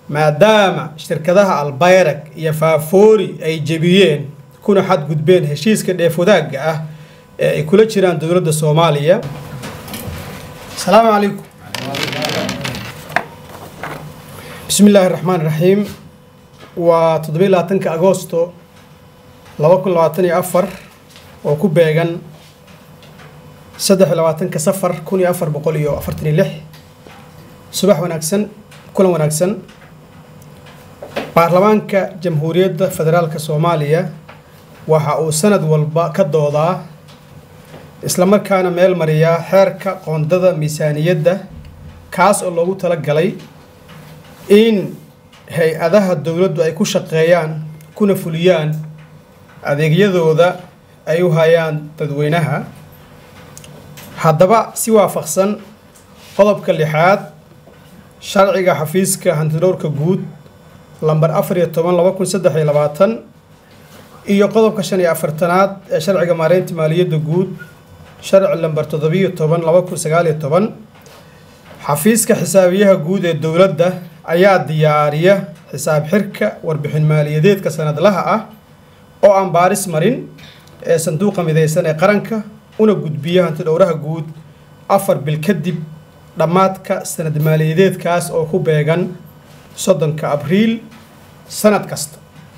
maadaama shirkadaha albayrag iyo faafoori ay jebiyeen kuna xadgudbeen heshiiska dheef wadaagga ah ee ay kula jiraan dowladda soomaaliya asalaamu calaykum bismi illaahi raxmaan raxiim waa toddobiy labaatanka agoosto laba kun labaatan iyo afar oo ku beegan saddex iyo labaatanka safar kun iyo afar boqol iyo afartan iyo lix subax wanaagsan kulan wanaagsan baarlamaanka jamhuuriyadda federaalka soomaaliya waxa uu sanad walba ka doodaa islamarkaana meel mariyaa xeerka qoondada miisaaniyadda kaas oo loogu tala galay in hay-adaha dowladdu ay ku shaqeeyaan kuna fuliyaan adeegyadooda ay u hayaan dadweynaha haddaba si waafaqsan qodobka lixaad sharciga xafiiska hantidhowrka guud lambar afar iyo toban laba kun saddex iyo labaatan iyo qodobka shan iyo afartanaad ee sharciga maareynta maaliyadda guud sharci lambar toddobiyo toban laba kun sagaal iyo toban xafiiska xisaabiyaha guud ee dowladda ayaa diyaariya xisaab xirka warbixin maaliyadeedka sanadlaha ah oo aan baaris marin ee sanduuqa midaysan ee qaranka una gudbiya hantidhowraha guud afar bil kadib dhammaadka sanad maaliyadeedkaas oo ku beegan soddonka abriil sanad kasta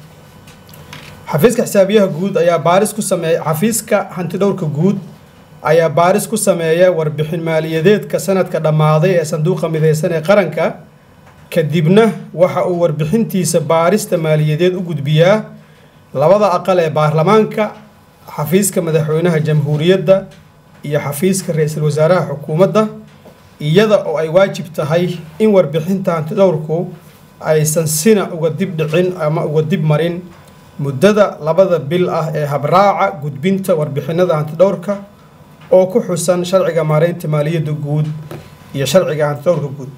xafiiska xisaabiyaha guud ayaa baaris ku sameeya xafiiska hantidhowrka guud ayaa baaris ku sameeya warbixin maaliyadeedka sanadka dhammaaday ee sanduuqa midaysan ee qaranka kadibna waxa uu warbixintiisa baarista maaliyadeed u gudbiyaa labada aqal ee baarlamaanka xafiiska madaxweynaha jamhuuriyadda iyo xafiiska ra-iisul wasaaraha xukuumadda iyada oo ay waajib tahay in warbixinta hantidhowrku aysan sina uga dib dhicin ama uga dib marin muddada labada bil ah ee habraaca gudbinta warbixinada hantidhowrka oo ku xusan sharciga maareynta maaliyadda guud iyo sharciga hantidhowrka guud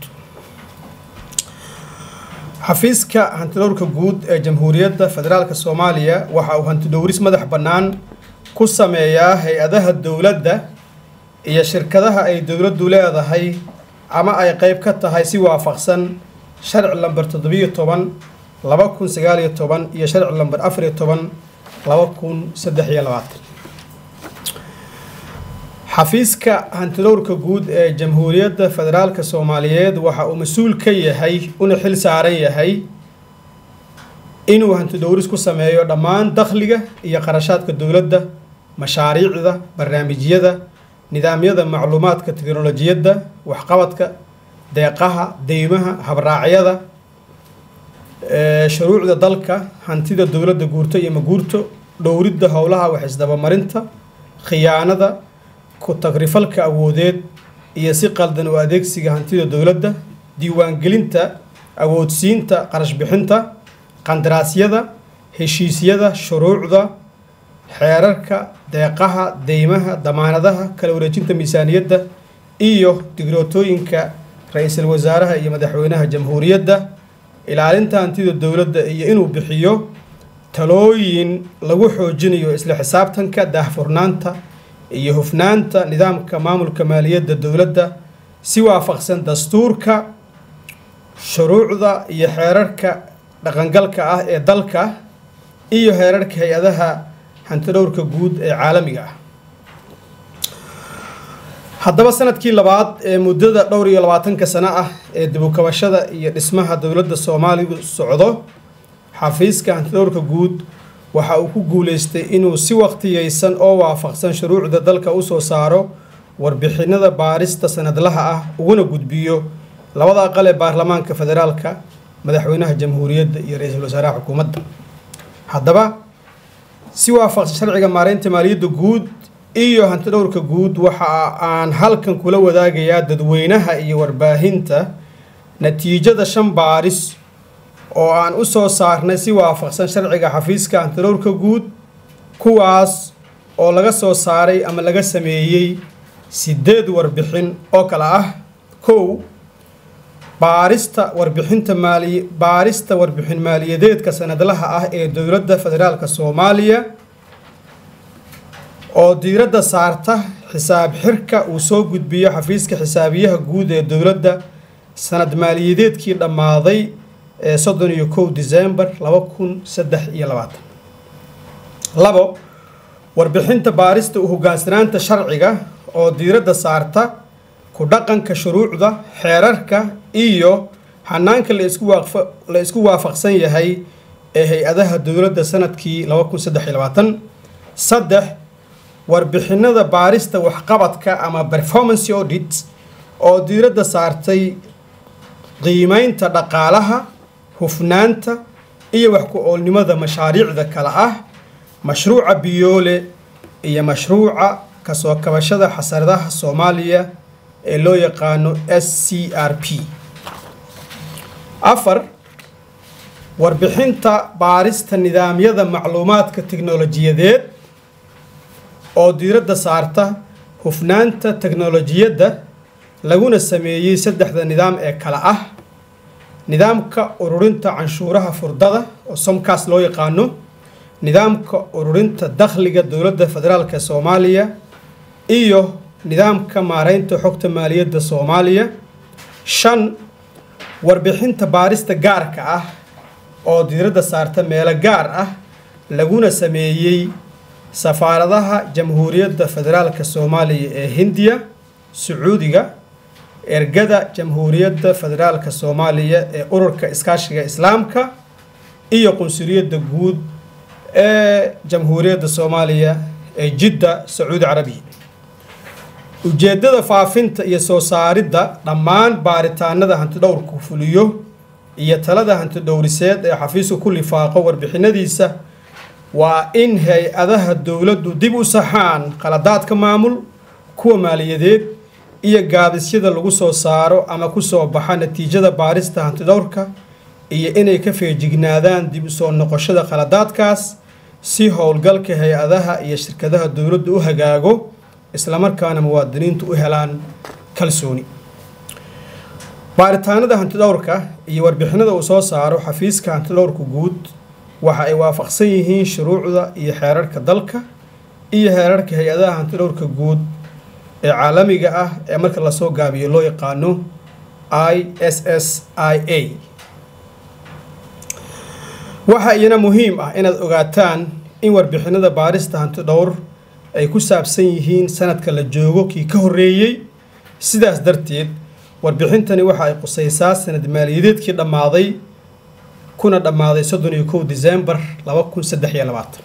xafiiska hantidhowrka guud ee jamhuuriyadda federaalka soomaaliya waxa uu hantidhowris madax bannaan ku sameeyaa hay-adaha dowladda iyo shirkadaha ay dowladdu leedahay ama ay qeyb ka tahay si waafaqsan sharci lamber toddobiyo toban laba kun sagaal iyo toban iyo sharci lamber afar iyo toban laba kun saddex iyo labaatan xafiiska hantidhowrka guud ee jamhuuriyadda federaalka soomaaliyeed waxa uu mas-uul ka yahay una xil saaran yahay inuu hantidhowris ku sameeyo dhammaan dakhliga iyo qarashaadka dowladda mashaariicda barnaamijyada nidaamyada macluumaadka teknolojiyadda waxqabadka deeqaha deymaha habraacyada shuruucda dalka hantida dowladda guurto iyo maguurto dhowridda howlaha waxisdabamarinta khiyaanada ku tagrifalka awoodeed iyo si qaldan u adeegsiga hantida dowladda diiwaangelinta awoodsiinta qarash bixinta qandaraasyada heshiisyada shuruucda xeerarka deeqaha deymaha damaanadaha kala wareejinta miisaaniyadda iyo digrootooyinka ra-iisul wasaaraha iyo madaxweynaha jamhuuriyadda ilaalinta hantida dowladda iyo inuu bixiyo talooyin lagu xoojinayo isla xisaabtanka daahfurnaanta iyo hufnaanta nidaamka maamulka maaliyadda dowladda si waafaqsan dastuurka shuruucda iyo xeerarka dhaqangalka ah ee dalka iyo heerarka hay-adaha hantidhowrka guud ee caalamiga ah haddaba sanadkii labaad ee muddada dhowr iyo labaatanka sano ah ee dibukabashada iyo dhismaha dowladda soomaalidu socdo xafiiska hantidhowrka guud waxa uu ku guuleystay inuu si waqtiyeysan oo waafaqsan shuruucda dalka usoo saaro warbixinada baarista sanadlaha ah uguna gudbiyo labada aqal ee baarlamaanka federaalka madaxweynaha jamhuuriyadda iyo ra-iisul wasaaraha xukuumadda haddaba si waafaqsan sharciga maareynta maaliyadda guud iyo hantidhowrka guud waxa aan halkan kula wadaagayaa dadweynaha iyo warbaahinta natiijada shan baaris oo aan u soo saarnay si waafaqsan sharciga xafiiska hantidhowrka guud kuwaas oo laga soo saaray ama laga sameeyey sideed warbixin oo kale ah kow baarista warbixinta maali baarista warbixin maaliyadeedka sanadlaha ah ee dowladda federaalka soomaaliya oo diiradda saarta xisaab xirka uu soo gudbiyo xafiiska xisaabiyaha guud ee dowladda sanad maaliyadeedkii dhammaaday ee soddon iyo kow december laba kun saddex iyo labaatan labo warbixinta baarista u hoggaansanaanta sharciga oo diiradda saarta ku dhaqanka shuruucda xeerarka iyo hanaanka la isku waafaqsan yahay ee hay-adaha dowladda sanadkii laba kun saddex iyo labaatan saddex warbixinada baarista waxqabadka ama performance audit oo diiradda saartay qiimeynta dhaqaalaha hufnaanta iyo wax ku-oolnimada mashaariicda kale ah mashruuca biyoole iyo mashruuca kasoo kabashada xasaradaha soomaaliya ee loo yaqaano s c r p afar warbixinta baarista nidaamyada macluumaadka tiknolojiyadeed oo diiradda saarta hufnaanta teknolojiyadda laguna sameeyey saddexda nidaam ee kale ah nidaamka ururinta canshuuraha furdada oo somkaas loo yaqaano nidaamka ururinta dakhliga dowladda federaalk soomaaliya iyo nidaamka maareynta xogta maaliyadda soomaaliya shan warbixinta baarista gaarka ah oo diiradda saarta meelo gaar ah laguna sameeyey safaaradaha jamhuuriyadda federaalk soomaaliya ee hindiya sacuudiga ergada jamhuuriyadda federaalk soomaaliya ee ururka iskaashiga islaamka iyo qunsuliyadda guud ee jamhuuriyadda soomaaliya ee jidda sacuudi carabiya ujeeddada faafinta iyo soo saaridda dhammaan baaritaanada hantidhowrku fuliyo iyo talada hantidhowriseed ee xafiisku ku lifaaqo warbixinadiisa waa in hay-adaha dowladdu dib u saxaan qaladaadka maamul kuwa maaliyadeed iyo gaabisyada lagu soo saaro ama ku soo baxa natiijada baarista hantidhowrka iyo inay ka feejignaadaan dib u soo noqoshada qaladaadkaas si howlgalka hay-adaha iyo shirkadaha dowladdu u hagaago islamarkaana muwaadiniintu u helaan kalsooni baaritaanada hantidhowrka iyo warbixinada uu soo saaro xafiiska hantidhowrka guud waxa ay waafaqsan yihiin shuruucda iyo xeerarka dalka iyo xeerarka hay-adaha hantidhowrka guud ee caalamiga ah ee marka lasoo gaabiyo loo yaqaano i s s i a waxaa iyana muhiim ah inaad ogaataan in warbixinada baarista hantidhowr ay ku saabsan yihiin sanadka la joogo kii ka horreeyey sidaas darteed warbixintani waxa ay qusaysaa sanad maaliyadeedkii dhammaaday kuna dhammaaday soddon iyo kow december laba kun saddex iyo labaatan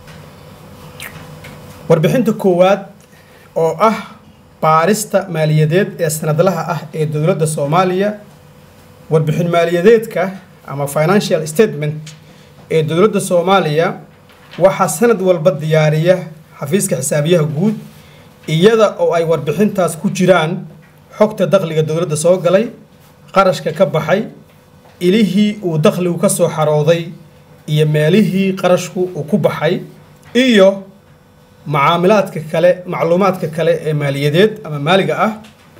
warbixinta koowaad oo ah baarista maaliyadeed ee sanadlaha ah ee dowladda soomaaliya warbixin maaliyadeedka ama financial statement ee dowladda soomaaliya waxaa sanad walba diyaariya xafiiska xisaabiyaha guud iyada oo ay warbixintaas ku jiraan xogta dakhliga dowladda soo galay qarashka ka baxay ilihii uu dakhligu ka soo xarooday iyo meelihii qarashku uu ku baxay iyo macaamilaadka kale macluumaadka kale ee maaliyadeed ama maaliga ah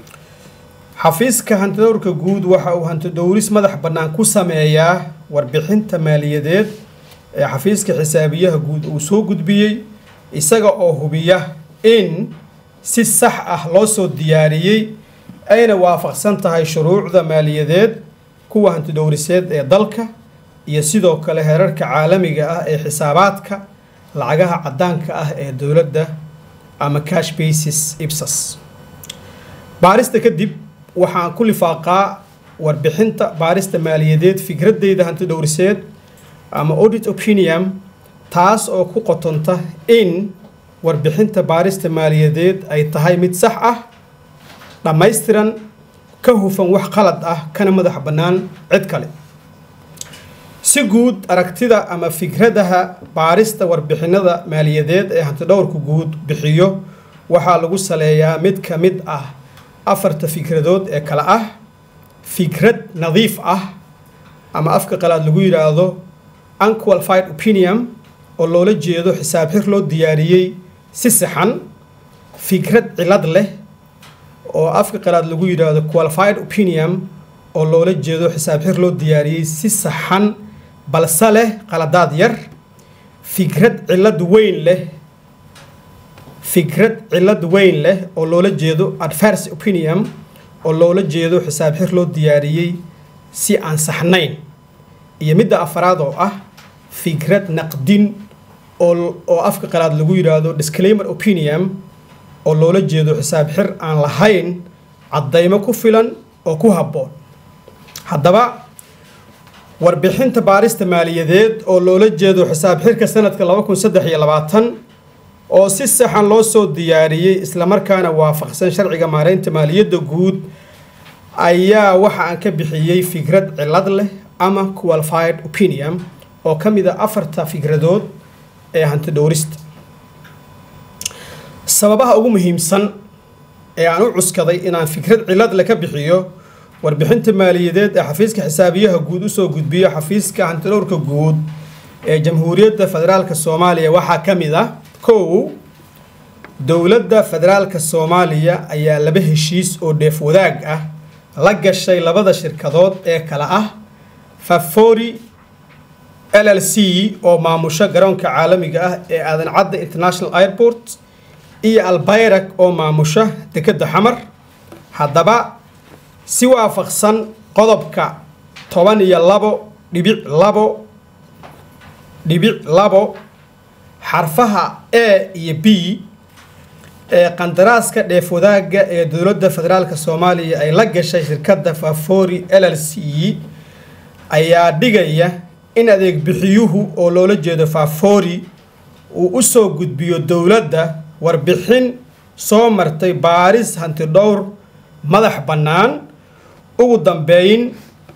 xafiiska hantidhowrka guud waxa uu hantidhowris madax bannaan ku sameeyaa warbixinta maaliyadeed ee xafiiska xisaabiyaha guud uu soo gudbiyey isaga oo hubiya in si sax ah loo soo diyaariyey ayna waafaqsan tahay shuruucda maaliyadeed kuwa hantidhowriseed ee dalka iyo sidoo kale heerarka caalamiga ah ee xisaabaadka lacagaha caddaanka ah ee dowladda ama cash basis ibsas baarista kadib waxaan ku lifaaqaa warbixinta baarista maaliyadeed fikradeyda hantidhowriseed ama audit opinion taas oo ku qotonta in warbixinta baarista maaliyadeed ay tahay mid sax ah dhammaystiran ka hufan wax qalad ah kana madax bannaan cid kale si guud aragtida ama fikradaha baarista warbixinada maaliyadeed ee hantidhowrka guud bixiyo waxaa lagu saleeyaa mid ka mid ah afarta fikradood ee kale ah fikrad nadiif ah ama afka qalaad lagu yidhaahdo unqualified opinion oo loola jeedo xisaab xir loo diyaariyey si saxan fikrad cilad leh oo afka qalaad lagu yidhaahdo qualified opinion oo loola jeedo xisaab xir loo diyaariyey si saxan balse leh qaladaad yar fikrad cilad weyn leh fikrad cilad weyn leh oo loola jeedo adverse opinion oo loola jeedo xisaab xir loo diyaariyey si aan saxnayn iyo midda afaraad oo ah fikrad naqdin oo oo afka qalaad lagu yidhaahdo disclaimer opinion oo loola jeedo xisaab xir aan lahayn caddaymo ku filan oo ku habboon haddaba warbixinta baarista maaliyadeed oo loola jeedo xisaab xirka sanadka laba kun saddex iyo labaatan oo si saxan loo soo diyaariyey islamarkaana waafaqsan sharciga maareynta maaliyadda guud ayaa waxa aan ka bixiyey fikrad cilad leh ama qualified opinion oo ka mid a afarta fikradood ee hanti dhowrista sababaha ugu muhiimsan ee aan u cuskaday inaan fikrad cilad leh ka bixiyo warbixinta maaliyadeed ee xafiiska xisaabiyaha guud usoo gudbiyo xafiiska hantidhowrka guud ee jamhuuriyadda federaalk soomaaliya waxaa ka mid ah kow dowladda federaalka soomaaliya ayaa laba heshiis oo dheef wadaag ah la gashay labada shirkadood ee kale ah fafori l l c oo maamusho garoonka caalamiga ah ee aadan cadda international airport iyo albayrak oo maamusha dekedda xamar haddaba si waafaqsan qodobka toban iyo labo dhibic labo dhibic labo xarfaha a iyo b ee qandaraaska dheef wadaagga ee dowladda federaalk soomaaliya ay la gashay shirkadda fafori l l c ayaa dhigaya in adeeg bixiyuhu oo loola jeedo fafori uu u soo gudbiyo dowladda warbixin soo martay baaris hanti dhowr madax bannaan ugu dambeyn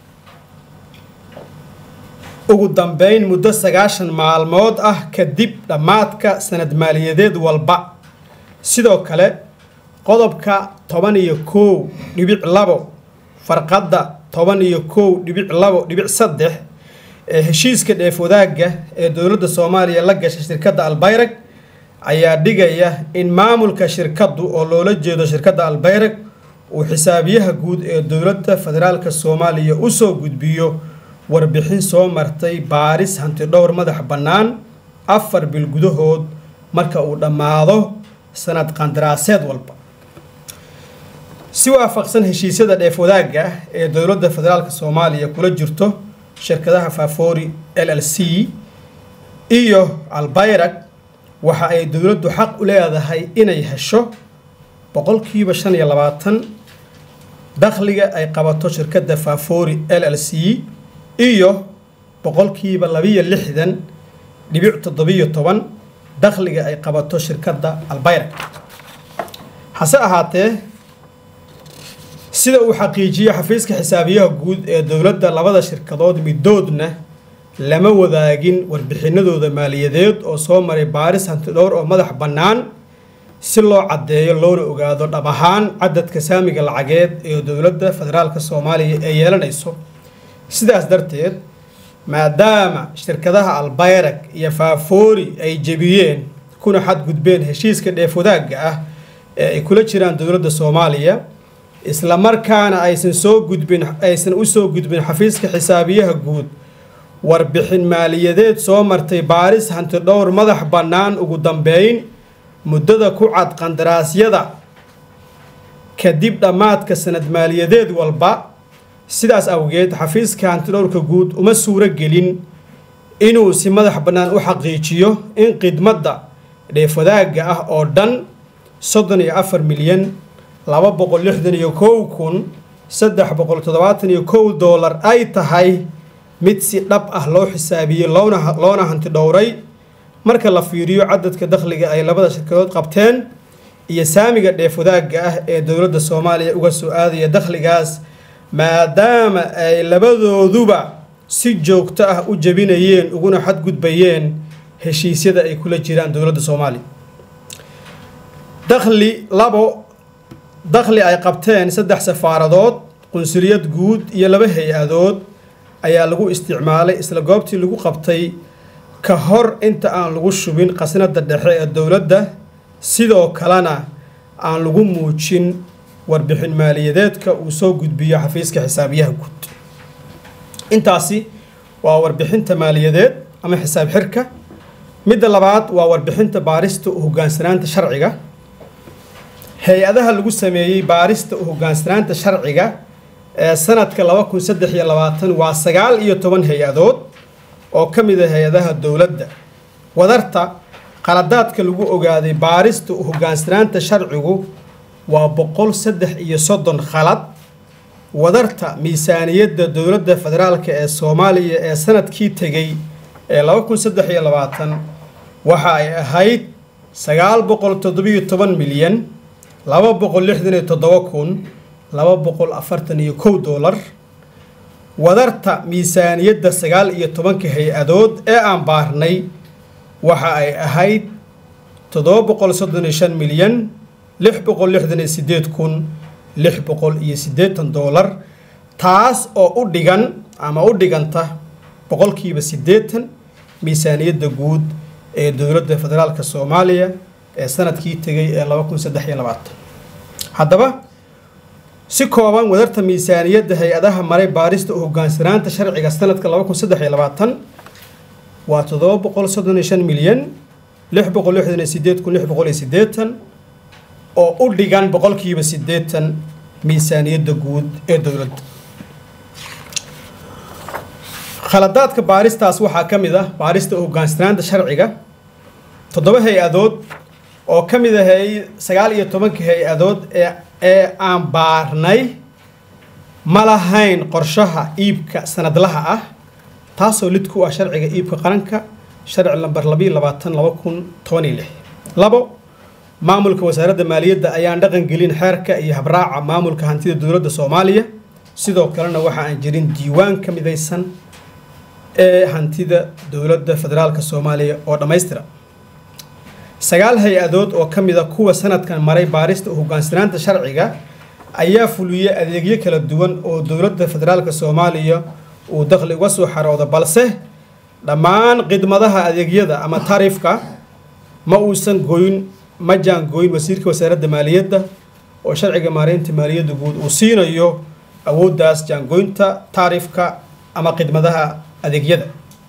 ugu dambeyn muddo sagaashan maalmood ah kadib dhammaadka sanad maaliyadeed walba sidoo kale qodobka toban iyo kow dhibic labo farqadda toban iyo kow dhibic labo dhibic saddex ee heshiiska dheef wadaagga ee dowladda soomaaliya la gashay shirkadda albayrag ayaa dhigaya in maamulka shirkaddu oo loola jeedo shirkadda albayrag uu xisaabiyaha guud ee dowladda federaalk soomaaliya usoo gudbiyo warbixin soo martay baaris hanti dhowr madax bannaan afar bil gudahood marka uu dhammaado sanad qandaraaseed walba si waafaqsan heshiisyada dheef wadaagga ah ee dowladda federaalk soomaaliya kula jirto shirkadaha fafori l l c iyo albayrag waxa ay dowladdu xaq u leedahay inay hesho boqolkiiba shan iyo labaatan dakhliga ay qabato shirkadda fafori l l c iyo boqolkiiba labiyo lixdan dhibic toddobiyo toban dakhliga ay qabato shirkadda albayrag hase ahaatee sida uu xaqiijiyo xafiiska xisaabiyaha guud ee dowladda labada shirkadood midoodna lama wadaagin warbixinadooda maaliyadeed oo soo maray baaris hantidhowr oo madax bannaan si loo caddeeyo loona ogaado dhab ahaan cadadka saamiga lacageed ee dowladda federaalk soomaaliya ee yeelanayso sidaas darteed maadaama shirkadaha albayrag iyo faafoori ay jebiyeen kuna xadgudbeen heshiiska dheef wadaagga ah ee ay kula jiraan dowladda soomaaliya islamarkaana aysan soo gudbin aysan u soo gudbin xafiiska xisaabiyaha guud warbixin maaliyadeed soo martay baaris hanti dhowr madax bannaan ugu dambeyn muddada ku cad qandaraasyada kadib dhammaadka sanad maaliyadeed walba sidaas awgeed xafiiska hantidhowrka guud uma suuro gelin inuu si madax bannaan u xaqiijiyo in khidmadda dheef wadaagga ah oo dhan soddon iyo afar milyan laba boqol lixdan iyo kow kun saddex boqol toddobaatan iyo kow doolar ay tahay mid si dhab ah loo xisaabiyey loona loona hanti dhowray marka la fiiriyo cadadka dakhliga ay labada shirkadood qabteen iyo saamiga dheef wadaagga ah ee dowladda soomaaliya uga soo aadaya dakhligaas maadaama ay labadooduba si joogto ah u jebinayeen uguna xadgudbayeen heshiisyada ay kula jiraan dowladda soomaaliya dakhli labo dakhli ay qabteen saddex safaaradood qunsuliyad guud iyo laba hay-adood ayaa lagu isticmaalay isla goobtii lagu qabtay ka hor inta aan lagu shubin khasnada dhexe ee dowladda sidoo kalena aan lagu muujin warbixin maaliyadeedka uu soo gudbiyo xafiiska xisaabiyaha guud intaasi waa warbixinta maaliyadeed ama xisaab xirka midda labaad waa warbixinta baarista u hogaansanaanta sharciga hay-adaha lagu sameeyey baarista u hogaansanaanta sharciga ee sanadka laba kun saddex iyo labaatan waa sagaal iyo toban hay-adood oo ka mid a hay-adaha dowladda wadarta qaladaadka lagu ogaaday baarista hogaansanaanta sharcigu waa boqol saddex iyo soddon khalad wadarta miisaaniyadda dowladda federaalk ee soomaaliya ee sanadkii tegey ee laba kun saddex iyo labaatan waxa ay ahayd sagaal boqol toddobiyo toban milyan laba boqol lixdan iyo toddoba kun laba boqol afartan iyo kow doolar wadarta miisaaniyadda sagaal iyo tobanka hay-adood ee aan baarnay waxa ay ahayd toddoba boqol soddon iyo shan milyan lix boqol lixdan iyo sideed kun lix boqol iyo siddeetan doolar taas oo u dhigan ama u dhiganta boqolkiiba siddeetan miisaaniyadda guud ee dowladda federaalka soomaaliya ee sanadkii tegay ee laba kun saddex iyo labaatan haddaba si kooban wadarta miisaaniyadda hay-adaha maray baarista u hogaansanaanta sharciga sanadka laba kun saddex iyo labaatan waa toddoba boqol soddon iyo shan milyan lix boqol lixdan iyo sideed kun lix boqol iyo siddeetan oo u dhigan boqolkiiba siddeetan miisaaniyadda guud ee dowladda khaladaadka baaristaas waxaa ka mid ah baarista u hogaansanaanta sharciga toddoba hay-adood oo ka mid ahay sagaal iyo tobanka hay-adood ee ee aan baarnay ma lahayn qorshaha iibka sanadlaha ah taasoo lid ku ah sharciga iibka qaranka sharci lamber labayo labaatan laba kun toban iyo lix labo maamulka wasaaradda maaliyadda ayaan dhaqan gelin xeerka iyo habraaca maamulka hantida dowladda soomaaliya sidoo kalena waxa aan jirin diiwaan ka midaysan ee hantida dowladda federaalka soomaaliya oo dhammaystira sagaal hay-adood oo ka mid a kuwa sanadkan maray baarista u hogaansanaanta sharciga ayaa fuliyey adeegyo kala duwan oo dowladda federaalka soomaaliya uu dakhli uga soo xaroodo balse dhammaan khidmadaha adeegyada ama taariifka ma uusan goyn ma jaangooyin wasiirka wasaaradda maaliyadda oo sharciga maareynta maaliyadda guud uu siinayo awooddaas jaangooynta taariifka ama khidmadaha adeegyada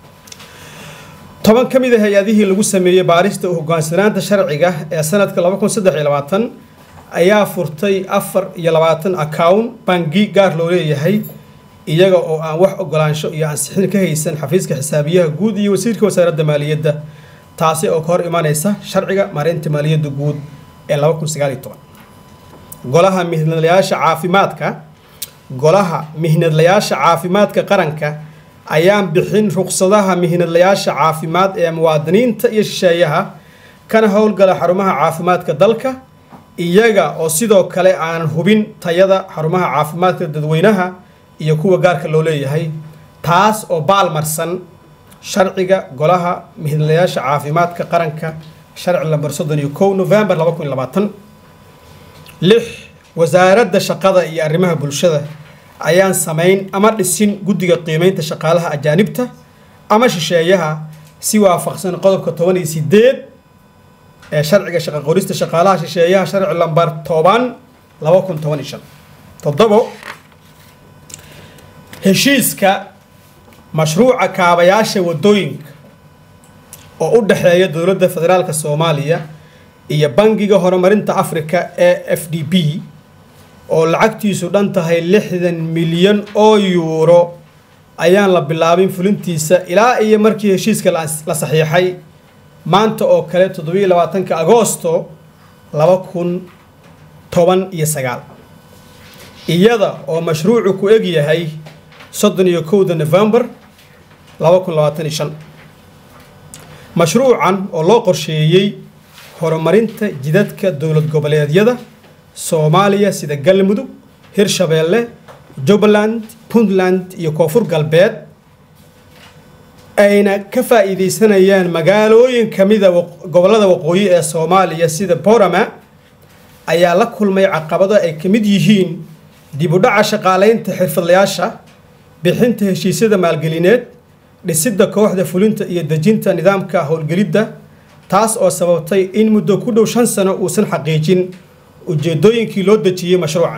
toban ka mid a hay-adihii lagu sameeyey baarista u hogaansanaanta sharciga ee sanadka laba kun saddex iyo labaatan ayaa furtay afar iyo labaatan account bangi gaar loo leeyahay iyaga oo aan wax ogolaansho iyo ansixin ka haysan xafiiska xisaabiyaha guud iyo wasiirka wasaaradda maaliyadda taasi oo ka hor imanaysa sharciga maareynta maaliyadda guud ee laba kun sagaal iyo toban golaha mihnadlayaasha caafimaadka golaha mihnadlayaasha caafimaadka qaranka ayaan bixin ruqsadaha mihnadlayaasha caafimaad ee muwaadiniinta iyo shisheeyaha kana howlgala xarumaha caafimaadka dalka iyaga oo sidoo kale aanan hubin tayada xarumaha caafimaadka dadweynaha iyo kuwa gaarka loo leeyahay taas oo baalmarsan sharciga golaha mihnadlayaasha caafimaadka qaranka sharci lamber soddon iyo kow november laba kun iyo labaatan lix wasaaradda shaqada iyo arrimaha bulshada ayaan samayn ama dhisin guddiga qiimeynta shaqaalaha ajaanibta ama shisheeyaha si waafaqsan qodobka toban iyo sideed ee sharciga shaqa qorista shaqaalaha shisheeyaha sharci lambar toban laba kun toban iyo shan toddobo heshiiska mashruuca kaabayaasha waddooyinka oo u dhexeeya dowladda federaalka soomaaliya iyo bangiga horumarinta africa ee f d b oo lacagtiisu dhan tahay lixdan milyan oo yuuro ayaan la bilaabin fulintiisa ilaa iyo markii heshiiska la saxiixay maanta oo kale toddobiyo labaatanka agoosto laba kun toban iyo sagaal iyada oo mashruucu ku eg yahay soddon iyo kowda november laba kun labaatan iyo shan mashruucan oo loo qorsheeyey horumarinta jidadka dowlad goboleedyada soomaaliya sida galmudug hirshabeelle jubbaland puntland iyo koonfur galbeed ayna ka faa'iidaysanayaan magaalooyin ka mida gobollada waqooyi ee soomaaliya sida borama ayaa la kulmay caqabado ay ka mid yihiin dib u dhaca shaqaalaynta xirfadlayaasha bixinta heshiisyada maalgelineed dhisidda kooxda fulinta iyo dejinta nidaamka howlgelidda taas oo sababtay in muddo ku dhow shan sano uusan xaqiijin ujeedooyinkii loo dejiyey mashruucan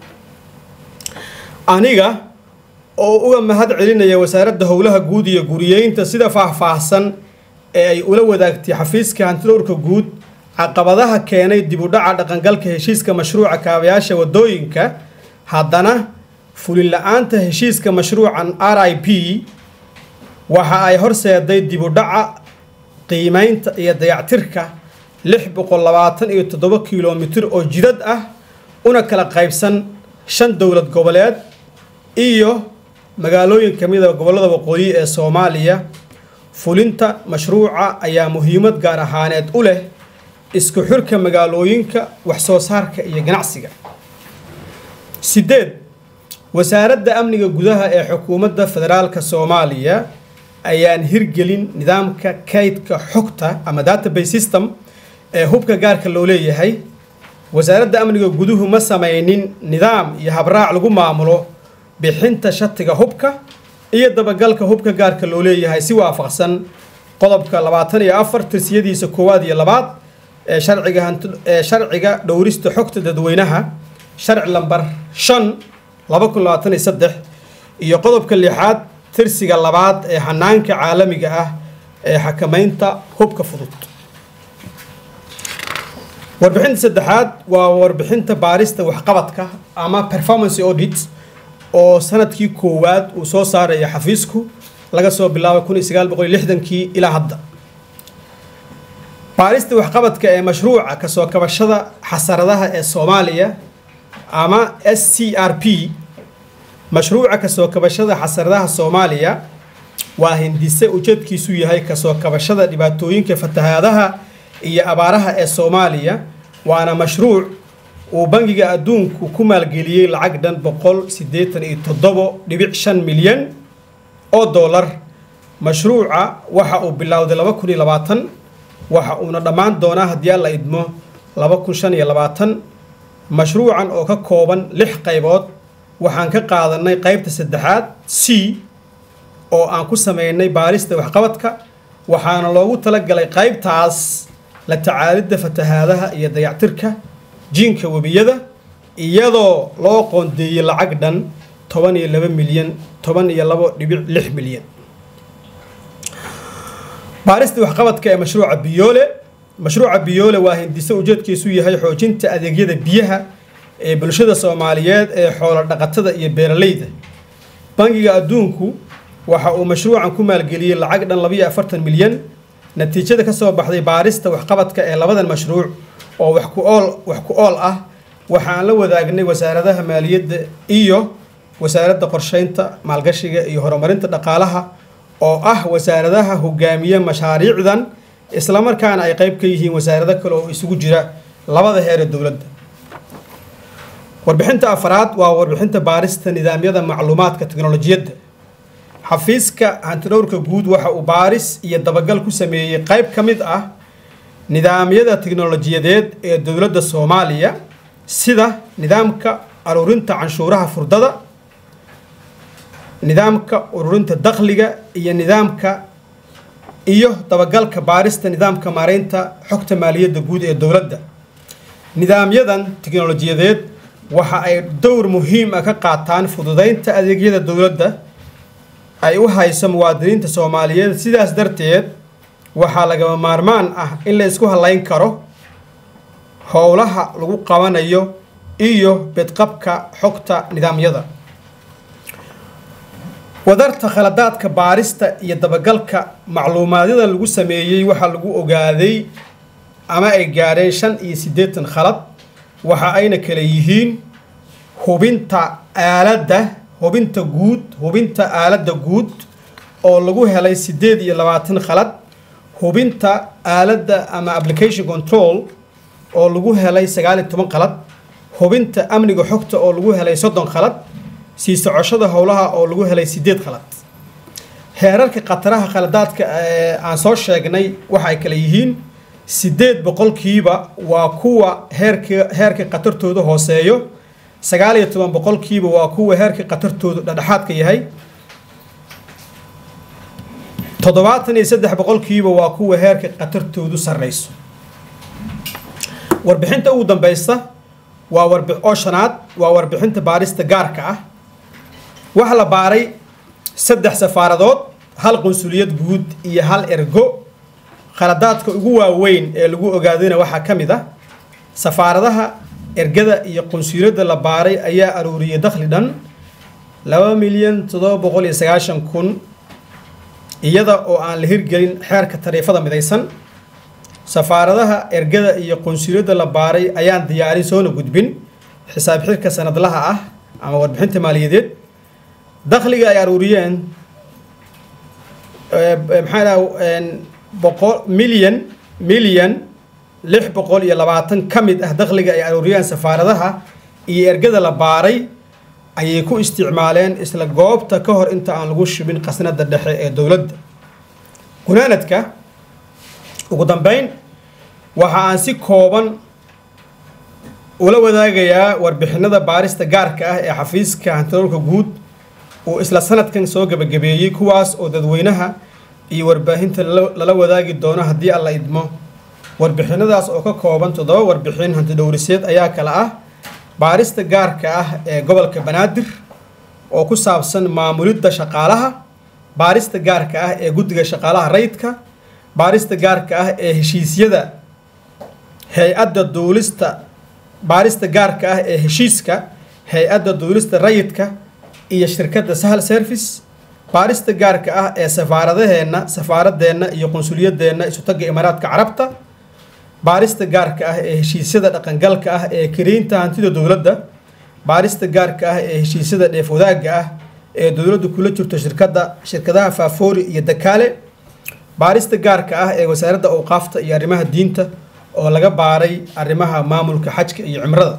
aniga oo uga mahad celinaya wasaaradda howlaha guud iyo guriyeynta sida faahfaahsan ee ay ula wadaagtay xafiiska hantidowrka guud caqabadaha keenay dib u dhaca dhaqangalka heshiiska mashruuca kaabayaasha waddooyinka haddana fulin la-aanta heshiiska mashruucan r i p waxa ay horseeday dib u dhaca qiimeynta iyo dayactirka lix boqol labaatan iyo toddoba kilomitir oo jidad ah una kala qaybsan shan dowlad goboleed iyo magaalooyin ka mid a gobollada waqooyi ee soomaaliya fulinta mashruuca ayaa muhiimad gaar ahaaneed u leh isku xirka magaalooyinka wax soo saarka iyo ganacsiga sideed wasaaradda amniga gudaha ee xukuumadda federaalka soomaaliya ayaan hirgelin nidaamka kaydka xogta ama database system ee hubka gaarka loo leeyahay wasaaradda amniga guduhu ma samaynin nidaam iyo habraac lagu maamulo bixinta shatiga hubka iyo dabagalka hubka gaarka loo leeyahay si waafaqsan qodobka labaatan iyo afar tirsiyadiisa koowaad iyo labaad ee sharciga ee sharciga dhowrista xogta dadweynaha sharci lambar shan laba kun labaatan iyo saddex iyo qodobka lixaad tirsiga labaad ee hanaanka caalamiga ah ee xakamaynta hubka fudud warbixinta saddexaad waa warbixinta baarista waxqabadka ama performance audit oo sanadkii koowaad uu soo saaraya xafiisku laga soo bilaabo kun iyo sagaal boqol iyo lixdankii ilaa hadda baarista waxqabadka ee mashruuca kasoo kabashada xasaradaha ee soomaaliya ama s c r p mashruuca kasoo kabashada xasaradaha soomaaliya waa hindise ujeedkiisu yahay kasoo kabashada dhibaatooyinka fatahaadaha iyo abaaraha ee soomaaliya waana mashruuc uu bangiga adduunku ku maalgeliyey lacag dhan boqol siddeetan iyo toddobo dhibic shan milyan oo dollar mashruuca waxa uu bilowday laba kun iyo labaatan waxa uuna dhammaan doonaa haddii alla idmo laba kun shan iyo labaatan mashruucan oo ka kooban lix qaybood waxaan ka qaadanay qaybta saddexaad c oo aan ku sameynay baarista waxqabadka waxaana loogu talagalay qaybtaas la tacaalidda fatahaadaha iyo dayactirka jiinka webiyada iyadoo loo qoondeeyey lacag dhan toban iyo laba milyan toban iyo labo dhibic lix milyan baarista waxqabadka ee mashruuca biyoole mashruuca biyoole waa hindise ujeedkiisu yahay xoojinta adeegyada biyaha ee bulshada soomaaliyeed ee xoolo dhaqatada iyo beeralayda bangiga adduunku waxa uu mashruucan ku maalgeliyey lacag dhan labayo afartan milyan natiijada ka soo baxday baarista waxqabadka ee labadan mashruuc oo wax ku ool wax ku ool ah waxaan la wadaagnay wasaaradaha maaliyadda iyo wasaaradda qorsheynta maalgashiga iyo horumarinta dhaqaalaha oo ah wasaaradaha hogaamiya mashaariicdan islamarkaana ay qayb ka yihiin wasaarado kale oo isugu jira labada heer ee dowladda warbixinta afraad waa warbixinta baarista nidaamyada macluumaadka teknolojiyadda xafiiska hantidhowrka guud waxa uu baaris iyo dabagal ku sameeyey qayb ka mid ah nidaamyada teknolojiyadeed ee dowladda soomaaliya sida nidaamka aruurinta canshuuraha furdada nidaamka ururinta dakhliga iyo nidaamka iyo dabagalka baarista nidaamka maareynta xogta maaliyadda guud ee dowladda nidaamyadan teknolojiyadeed waxa ay dowr muhiim ah ka qaataan fududeynta adeegyada dowladda ay u hayso muwaadiniinta soomaaliyeed sidaas darteed waxaa lagama maarmaan ah in la isku halayn karo howlaha lagu qabanayo iyo bedqabka xogta nidaamyada wadarta khaladaadka baarista iyo dabagalka macluumaadyada lagu sameeyey waxaa lagu ogaaday ama ay gaadheen shan iyo siddeetan khalad waxa ayna kale yihiin hubinta aaladda hubinta guud hubinta aaladda guud oo lagu helay siddeed iyo labaatan khalad hubinta aaladda ama application control oo lagu helay sagaal iyo toban khalad hubinta amniga xogta oo lagu helay soddon khalad sii socoshada howlaha oo lagu helay siddeed khalad heerarka khataraha khaladaadka ee aan soo sheegnay waxa ay kale yihiin siddeed boqolkiiba waa kuwa heerka heerka khatartooda hooseeyo sagaal iyo toban boqolkiiba waa kuwa heerka khatartoodu dhexdhexaadka yahay toddobaatan iyo saddex boqolkiiba waa kuwa heerka khatartoodu sarreyso warbixinta ugu dambeysa waa warbi oo shanaad waa warbixinta baarista gaarka ah waxaa la baaray saddex safaaradood hal qunsuliyad guud iyo hal ergo khaladaadka ugu waaweyn ee lagu ogaadayna waxaa ka mid ah safaaradaha ergada iyo qunsuliyadda la baaray ayaa aruuriyay dakhli dhan laba milyan toddoba boqol iyo sagaashan kun iyada oo aan la hirgelin xeerka tariifada midaysan safaaradaha ergada iyo qunsuliyadda la baaray ayaan diyaarin soona gudbin xisaab xirka sanadlaha ah ama warbixinta maaliyadeed dakhliga ay aruuriyeen maxaa dhaha boqol milyan milyan lix boqol iyo labaatan ka mid ah dakhliga ay aruuriyeen safaaradaha iyo ergada la baaray ayay ku isticmaaleen isla goobta ka hor inta aan lagu shubin qasnada dhexe ee dowladda gunaanadka ugu dambeyn waxa aan si kooban ula wadaagayaa warbixinada baarista gaarka ah ee xafiiska hantidoolka guud uu isla sanadkan soo gebagabeeyey kuwaas oo dadweynaha iyo warbaahinta lala wadaagi doono haddii alla idmo warbixinadaas oo ka kooban toddoba warbixin hantidhowriseed ayaa kale ah baarista gaarka ah ee gobolka banaadir oo ku saabsan maamulidda shaqaalaha baarista gaarka ah ee guddiga shaqaalaha rayidka baarista gaarka ah ee heshiisyada hay-adda duulista baarista gaarka ah ee heshiiska hay-adda duulista rayidka iyo shirkadda sahal service baarista gaarka ah ee safaaradaheenna safaaradeenna iyo qunsuliyadeenna isutagga imaaraadka carabta baarista gaarka ah ee heshiisyada dhaqangalka ah ee kiriinta hantida dowladda baarista gaarka ah ee heshiisyada dheef wadaagga ah ee dowladdu kula jirto shirkadda shirkadaha faafoori iyo dakaale baarista gaarka ah ee wasaaradda awqaafta iyo arrimaha diinta oo laga baaray arrimaha maamulka xajka iyo cimrada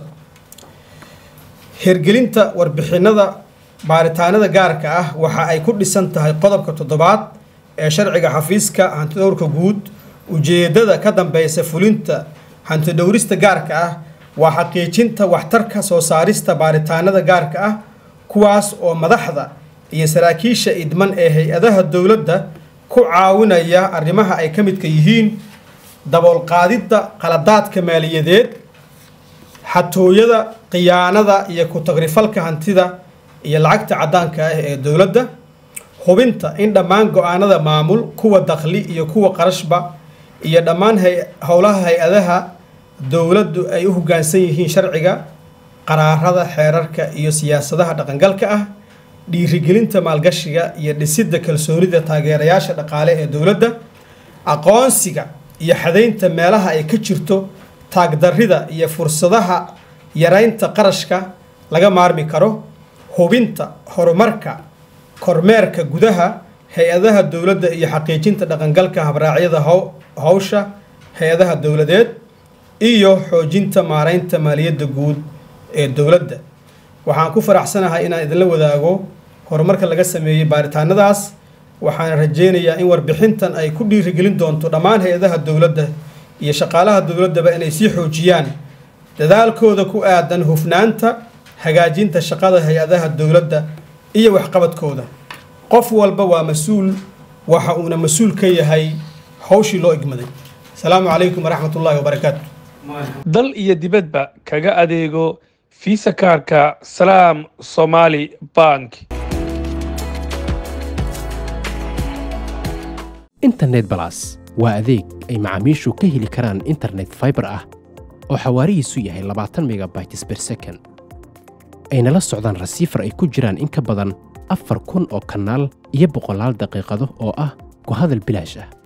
hirgelinta warbixinada baaritaanada gaarka ah waxa ay ku dhisan tahay qodobka toddobaad ee sharciga xafiiska hantidhowrka guud ujeedada ka dambeysa fulinta hantidhowrista gaarka ah waa xaqiijinta waxtarka soo saarista baaritaanada gaarka ah kuwaas oo madaxda iyo saraakiisha idman ee hay-adaha dowladda ku caawinaya arrimaha ay ka midka yihiin daboolqaadidda qaladaadka maaliyadeed xatooyada khiyaanada iyo ku-tagrifalka hantida iyo lacagta caddaanka ah ee dowladda hubinta in dhammaan go-aanada maamul kuwa dakhli iyo kuwa qarashba iyo dhammaan howlaha hay-adaha dowladdu ay u hoggaansan yihiin sharciga qaraarada xeerarka iyo siyaasadaha dhaqangalka ah dhiirigelinta maalgashiga iyo dhisidda kalsoonida taageerayaasha dhaqaale ee dowladda aqoonsiga iyo xadaynta meelaha ay ka jirto taagdarrida iyo fursadaha yaraynta qarashka laga maarmi karo hubinta horumarka kormeerka gudaha hay-adaha dowladda iyo xaqiijinta dhaqangalka habraacyada howsha hay-adaha dowladeed iyo xoojinta maaraynta maaliyadda guud ee dowladda waxaan ku faraxsanahay inaan idinla wadaago horumarka laga sameeyey baaritaanadaas waxaana rajeynayaa in warbixintan ay ku dhiirigelin doonto dhammaan hay-adaha dowladda iyo shaqaalaha dowladdaba inay sii xoojiyaan dadaalkooda ku aadan hufnaanta hagaajinta shaqada hay-adaha dowladda iyo waxqabadkooda qof walba waa mas-uul waxa uuna mas-uul ka yahay hawshii loo igmaday asalaamu calaykum waraxmat ullaahi wabarakaatu dal iyo dibadba kaga adeego fiisa kaarka salaam somaali bank internet balas waa adeeg ay macaamiishu ka heli karaan internet faibar ah oo xawaarihiisu yahay labaatan megabytes ber second ayna la socdaan rasiifar ay ku jiraan in ka badan afar kun oo kanaal iyo boqolaal daqiiqado oo ah ku hadal bilaash ah